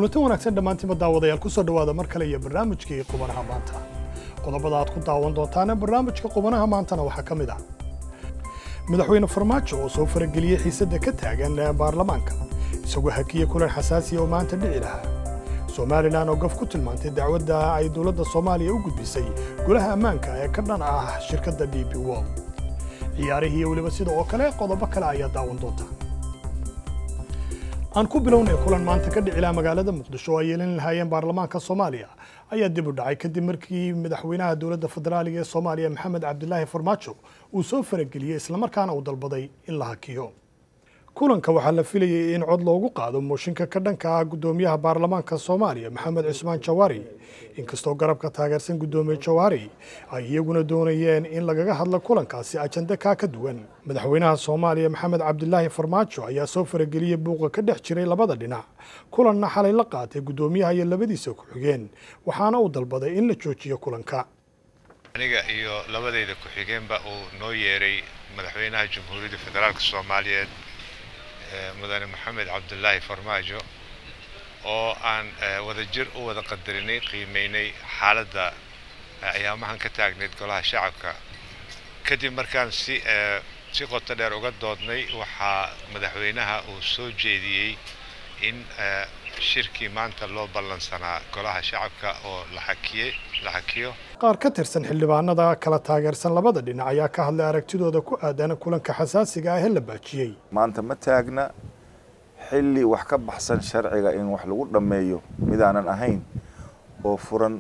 kulanti wanaagsan dhammaantiinba daawadayaal ku soo dhowaada mar kale iyo barnaamijkii qubanaha maanta qodobada aad ku daawan doontaana barnaamijka qubanaha maantana waxaa ka mid ah madaxweyne farmaajo oo soo farageliyey xiisadda ka taagan baarlamaanka isagoo hakiye kulan xasaasiya oo maanta dhici lahaa somalilan oo gaf ku tilmaantay dacwadda ay dowladda soomaaliya u gudbisay golaha ammaanka ee ka dhan ah shirkadda d b wol ciyaarihii iyo weliba sida oo kale qodobo kale ayaa daawan doonta aan ku bilownay kulan maanta ka dhici laha magaalada muqdisho oo ay yeelin lahaayeen baarlamaanka soomaaliya ayaa dib u dhacay kadib markii madaxweynaha dowladda federaaliga ee soomaaliya maxamed cabdilaahi farmaajo uu soo farageliyey islamarkaana uu dalbaday in la hakiyo kulanka waxaa la filayay in cod loogu qaado mooshinka ka dhanka ah guddoomiyaha baarlamaanka soomaaliya maxamed cusmaan jawaari inkastoo garabka taageersan guddoomiye jawaari ay iyaguna doonayeen in lagaga hadlo kulankaasi ajande kaa ka duwan madaxweynaha soomaaliya maxamed cabdilaahi farmaajo ayaa soo farageliyey buuqa ka dhex jiray labada dhinac kulanna xalay la qaatay guddoomiyaha iyo labadiisa ku-xigeen waxaana uu dalbaday in la joojiyo kulanka aniga iyo labadayda ku-xigeenba uu noo yeeray madaxweynaha jamhuuriyadda federaalk soomaaliyeed mudane maxamed cabdilaahi farmaajo oo aan wadajir u wada qadarinay qiimeynay xaaladda ayaamahan ka taagnayd golaha shacabka kadib markaan si si qoto dheer uga doodnay waxaa madaxweynaha uu soo jeediyey in shirkii maanta loo ballansanaa golaha shacabka oo la xakiyey la xakiyo qaar ka tirsan xildhibaanada kala taageersan labada dhinac ayaa ka hadlay aragtidooda ku aadan kulanka xasaasiga ah ee la baajiyey maanta ma taagna xilli wax ka baxsan sharciga in wax lagu dhammeeyo midaanan ahayn oo furan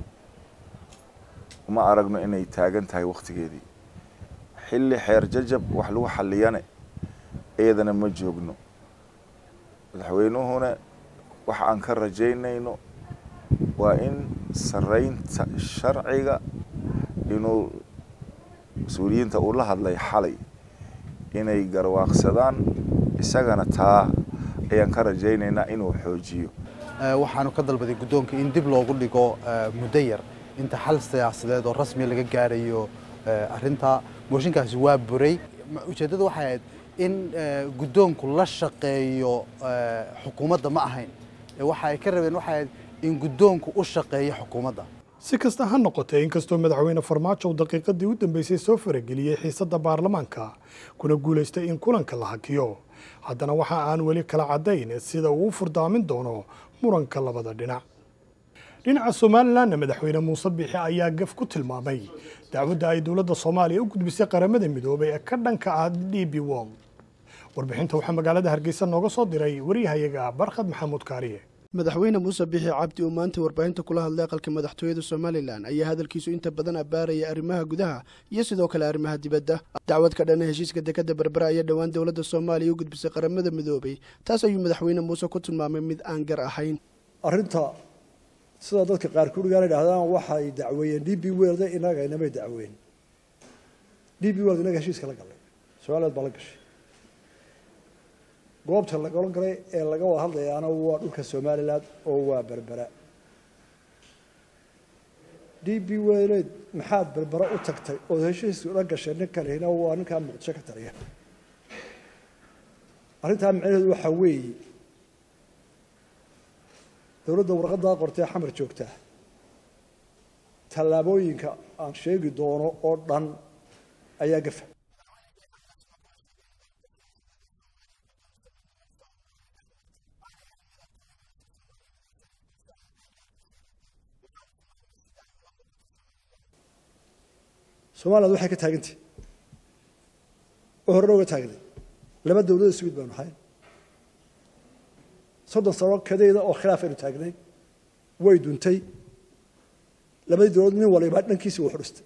uma aragno inay taagan tahay wakhtigeedii xilli xeer jajab wax lagu xalliyane iyadana ma joogno madaxweynuhuna waxa aan ka rajaynayno waa in saraynta sharciga inuu mas-uuliyiinta uu la hadlay xalay inay garwaaqsadaan isagana taa ayaan ka rajaynaynaa inuu xoojiyo waxaanu ka dalbaday guddoonka in dib loogu dhigo muddo yar inta xal siyaasadeed oo rasmiya laga gaarayo arrinta mooshinkaasi waa buray ujeeddadu waxay ahayd in guddoonku la shaqeeyo xukuumadda ma ahayn waxa ay ka rabeen waxay ahayd in guddoonku u shaqeeyo xukuumadda si kasta ha noqotee inkastoo madaxweyne farmaajo uu daqiiqadii u dambeysay soo farageliyey xiisadda baarlamaanka kuna guulaystay in kulanka la hakiyo haddana waxa aan weli kala caddayn sida uu u furdaamin doono muranka labada dhinac dhinaca somalilanna madaxweyne muuse biixi ayaa gaf ku tilmaamay dacwadda ay dowladda soomaaliya u gudbisay qaramada midoobay ee ka dhanka ah d b wol warbixinta waxaa magaalada hargeysa nooga soo diray waryahayaga barkhad maxamuud kaariye madaxweyne muuse biixi cabdi uu maanta warbaahinta kula hadlay aqalka madaxtooyada somalilan ayaa hadalkiisu inta badan abbaaraya arrimaha gudaha iyo sidoo kale arrimaha dibadda dacwad ka dhana heshiiska dekadda berbera ayaa dhowaan dowladda soomaaliya u gudbisay qaramada midoobay taas ayuu madaxweyne muuse ku tilmaamay mid aan gar ahayn arrinta sida dadka qaar kurigaan idhahdaan waxay dacweeyeen d b weld inaga inamay dacweyn d b weld inaga heshiiska la galay somaliland baa la gashay goobta lagala galay ee laga wada hadlayaana waa dhulka somaliland oo waa berbera d b weleed maxaad berbera u tagtay ood heshiiska la gashay ninkanina waa ninkaa muqdisho ka taliya arrintaa macnaheedu waxaa weeye dowladda warqaddaa qortee xamar joogtaa tallaabooyinka aan sheegi doono oo dhan ayaa gafa somaliland waxay ka taagantay oo horena uga taagnay laba dowlada swid baanu ahayn soddon sano kadeeda oo khilaaf aynu taagnay way duntay labadii dowladood nin waliba dhankiisii uu xudhistay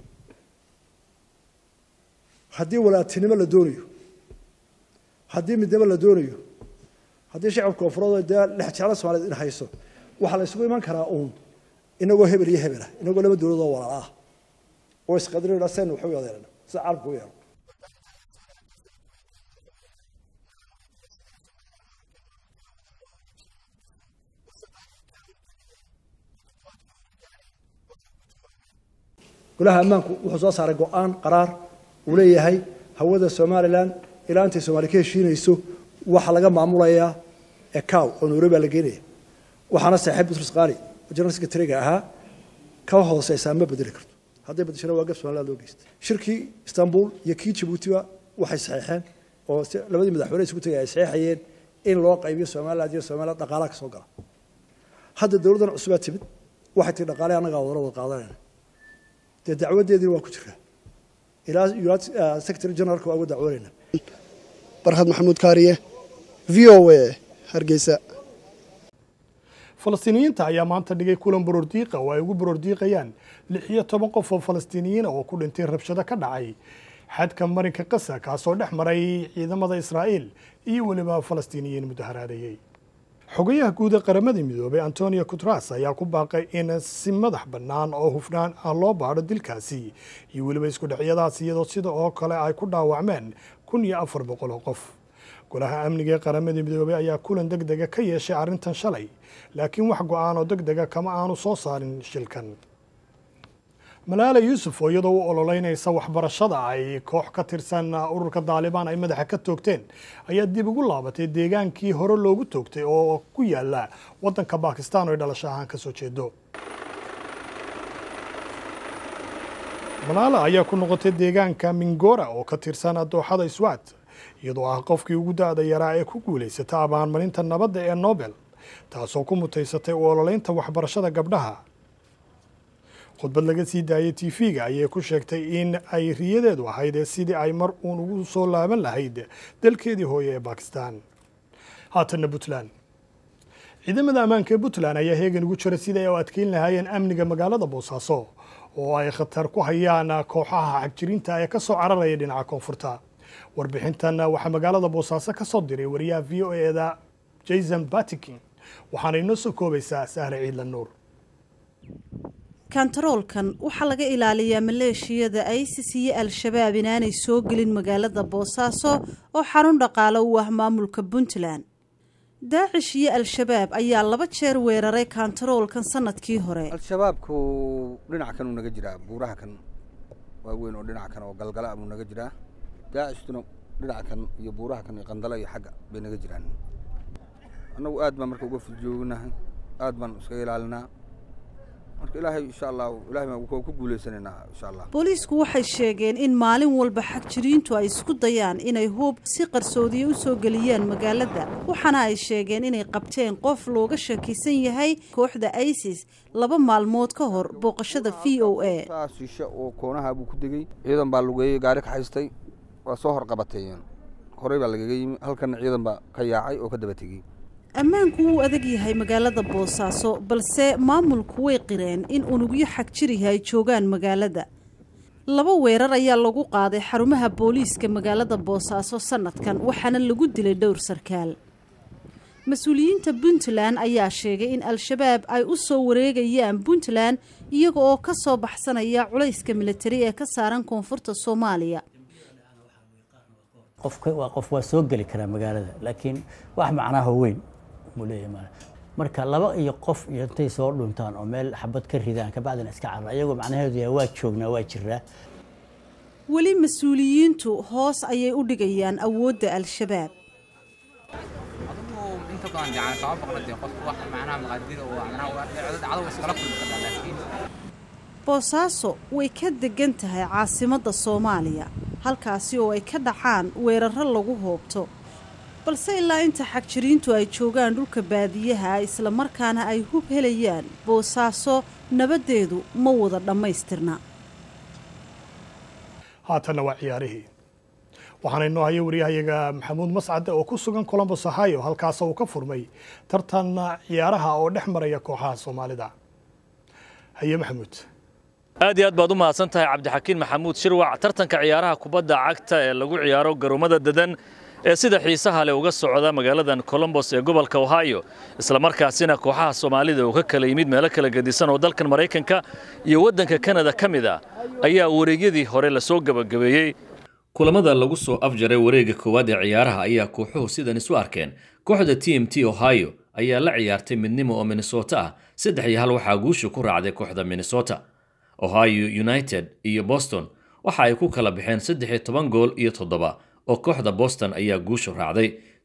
haddii walaatinimo la doonayo haddii midnimo la doonayo haddii shacabka koonfureed dee dhex jecla soomaaliyed in hayso waxaa la isugu iman karaa uun inagoo hebel iyo hebel ah inagoo laba dowladood oo walaala ah oo isqadrinayna sen waxu yadeerana sida carabka u yeero golaha ammaanku wuxuu soo saaray go-aan qaraar uu leeyahay hawada somalilan ilaa intay soomaali ka heshiinayso waxaa laga maamulayaa ecow oo nairobi baa la geenaya waxaana saaxiib butrus qaali oo general secretary-ga ahaa ka hooseysaa ma bedeli karto hadday bedeshana waa gab somaliland loo geystay shirkii istanbul iyo kii jabuutiba waxay saxeexeen oo labadii madaxweyne isugu tegay ay saxeexayeen in loo qaybiyo somaliland iyo somaliland dhaqaalaha ka soo gala hadda dowladdan cusubaa timid waxay tii dhaqaale annagaa wadala wada qaadanayna dee dacwadeediina waa ku jiraa ilaa united secretary generalka waa uga dacwoonayna barhad maxamuud kaariye v o a hargeysa falastiiniyiinta ayaa maanta dhigay kulan borordiiqa oo ay ugu borordiiqayaan lix iyo toban qof oo falastiiniyiina oo ku dhintay rabshado ka dhacay xadka marinka qasa kaasoo dhex maray ciidamada israa'iil iyo weliba falastiiniyiin mudaharaadeeyey xogayaha guud ee qaramada midoobay antonio cutras ayaa ku baaqay in si madax bannaan oo hufnaan ah loo baadho dilkaasi iyo weliba isku dhacyadaas iyadoo sida oo kale ay ku dhaawacmeen kun iyo afar boqol oo qof golaha amniga ee qaramada midoobay ayaa kulan deg dega ka yeeshay arrintan shalay laakiin wax go-aan oo deg dega kama aanu soo saarin shilkan malaala yuusuf oo iyadoo u ololeynaysa waxbarashada ay koox ka tirsan ururka daalibaan ay madaxa ka toogteen ayaa dib ugu laabatay deegaankii hore loogu toogtay oo ku yaala waddanka bakistan oo ay dhalasho ahaan ka soo jeedo malaala ayaa ku noqotay deegaanka mingora oo ka tirsan dooxada iswaat iyadoo ah qofkii ugu da-da yaraa ee ku guulaysata abaalmarinta nabadda ee nobel taasoo ku mutaysatay u ololeynta waxbarashada gabdhaha khudbad laga sii daayay t v-ga ayay ku sheegtay in ay riyadeedu ahayd ee sidii ay mar uun ugu soo laaban lahayd dalkeedii hooye ee bakistan haatanna puntland ciidamada ammaanka ee puntland ayaa heegan ugu jira sidii ay u adkeyn lahaayeen amniga magaalada boosaaso oo ay khatar ku hayaan kooxaha xagjirinta ee ka soo cararaya dhinaca koonfurta warbixintan waxaa magaalada boosaaso ka soo diray wariyaha v o eda jason batikin waxaana inoo soo koobaysaa sahre ciidla nuur kantaroolkan waxaa laga ilaaliyaa maleeshiyada isis iyo al-shabaab inaanay soo gelin magaalada boosaaso oo xarun dhaqaale u ah maamulka puntland daacish iyo al-shabaab ayaa laba jeer weeraray kantaroolkan sanadkii hore al-shabaabku dhinac kan uu naga jiraa buuraha kan waaweyn oo dhinac kan oo galgala buu naga jiraa daacishtuna dhinac kan iyo buuraha kan iyo qandalo iyo xagga bay naga jiraan annagu aad baan marka uga fudjoognahay aad baan iskaga ilaalinaa marka ilaahay insha allah ilahay baan ku guuleysanaynaa insha allah booliisku waxay sheegeen in maalin walba xagjiriintu ay isku dayaan inay hub si qarsoodiya u soo geliyaan magaalada waxaana ay sheegeen inay qabteen qof looga shakisan yahay kooxda isis laba maalmood ka hor booqashada v o a shishe oo koonaha buu ku degey ciidan baa lugeeyey gaari ka haystay waa soo horqabateeyeen horey baa lagaga yimi halkana ciidan baa ka yaacay oo ka daba tegey ammaanku wuu adag yahay magaalada boosaaso balse maamulku way qireen in unugyo xagjirihi ay joogaan magaalada laba weerar ayaa lagu qaaday xarumaha booliiska magaalada boosaaso sanadkan waxaana lagu dilay dhowr sarkaal mas-uuliyiinta puntland ayaa sheegay in al-shabaab ay u soo wareegayaan puntland iyaga oo ka soo baxsanaya culayska militari ee ka saaran koonfurta soomaaliya qofka waa qof waa soo geli karaa magaalada laakiin wax macnaha weyn muu leeyahay mal marka laba iyo qof iyo intay soo dhuntaan oo meel xabad ka ridaan kabacdina iska carra iyagoo macnaheedu yahay waa joognaa waa jiraa weli mas-uuliyiintu hoos ayay u dhigayaan awoodda al-shabaab boosaaso way ka degan tahay caasimadda soomaaliya halkaasi oo ay ka dhacaan weeraro lagu hoobto balse ilaa inta xagjiriintu ay joogaan dhulka baadiyaha islamarkaana ay hub helayaan boosaaso nabaddeedu ma wada dhammaystirna haatanna waa ciyaarihii waxaana inoo haya wariyahayaga maxamuud mascade oo ku sugan colombos ohio halkaas uu ka furmay tartan ciyaaraha oo dhex maraya kooxaha soomaalida haye maxamuud aad iyo aad baad u mahadsan tahay cabdixakiin maxamuud shirwac tartanka ciyaaraha kubadda cagta ee lagu ciyaaro garoomada dadan ee sida xiisaha leh uga socda magaaladan colombos ee gobolka ohio islamarkaasina kooxaha soomaalida uu ka kala yimid meelo kala gedisan oo dalkan maraykanka iyo waddanka kanada ka mid ah ayaa wareegyadii hore lasoo gebagabeeyey kulamada lagu soo afjaray wareegga koowaad ee ciyaaraha ayaa kooxuhu sidan isu arkeen kooxda t m t ohio ayaa la ciyaartay midnimo oo minnesota ah saddex iyo hal waxaa guusha ku raacday kooxda minnesota ohio united iyo boston waxa ay ku kala baxeen saddex iyo toban gool iyo toddoba oo kooxda boston ayaa guushu raacday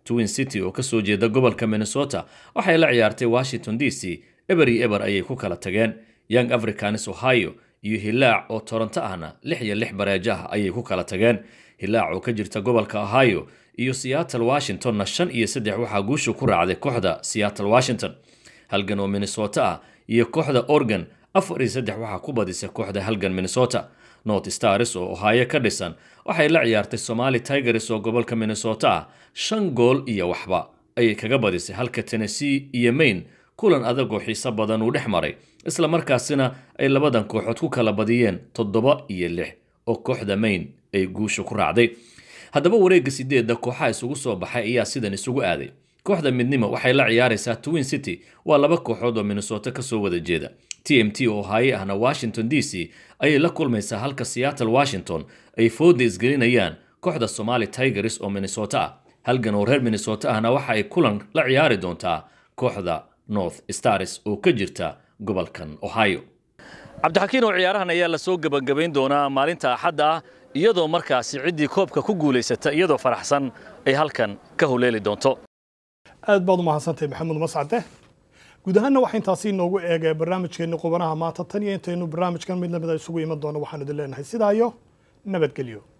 twin city oo kasoo jeeda gobolka minnesota waxay la ciyaartay washington d c eber iyo eber ayay ku kala tageen young africanis ohio iyo hilaac oo toronto ahna lix iyo lix bareejo ah ayay ku kala tageen hilaac oo ka jirta gobolka ohio iyo seattle washingtonna shan iyo saddex waxaa guusha ku raacday kooxda seattle washington halgan oo minnesota ah iyo kooxda oregon afar iyo saddex waxaa ku badisay kooxda halgan minnesota north stars oo ohaayo ka dhisan waxay la ciyaartay somali tigers oo gobolka minnesota ah shan gool iyo waxba ayay kaga badisay halka tennessee iyo maine kulan adag oo xiiso badan uu dhex maray isla markaasina ay labadan kooxood ku kala badiyeen toddoba iyo lix oo kooxda maine ay guusha ku raacday haddaba wareegga sideedda kooxaha isugu soo baxay ayaa sidan isugu aaday kooxda midnimo waxay la ciyaaraysaa twin city waa laba kooxood oo minnesota kasoo wada jeeda t m t oo haaye ahna washington d c ayay la kulmaysaa halka seattle washington ay fooda isgelinayaan kooxda somali tigers oo minnesota ah halgan oo reer minnesota ahna waxa ay kulan la ciyaari doontaa kooxda north stars oo ka jirta gobolkan ohio cabdixakiin oo ciyaarahan ayaa lasoo gebagabayn doonaa maalinta axadda ah iyadoo markaasi ciddii koobka ku guulaysata iyadoo faraxsan ay halkan ka huleeli doonto aad baad u mahadsantahay maxamuud mascade guud ahaanna waxaa intaasi inoogu eegay barnaamijkeenni qubanaha maanta tan iyo intaynu barnaamijkan mid lamida isugu iman doono waxaan idin leenahay sidaa iyo nabadgelyo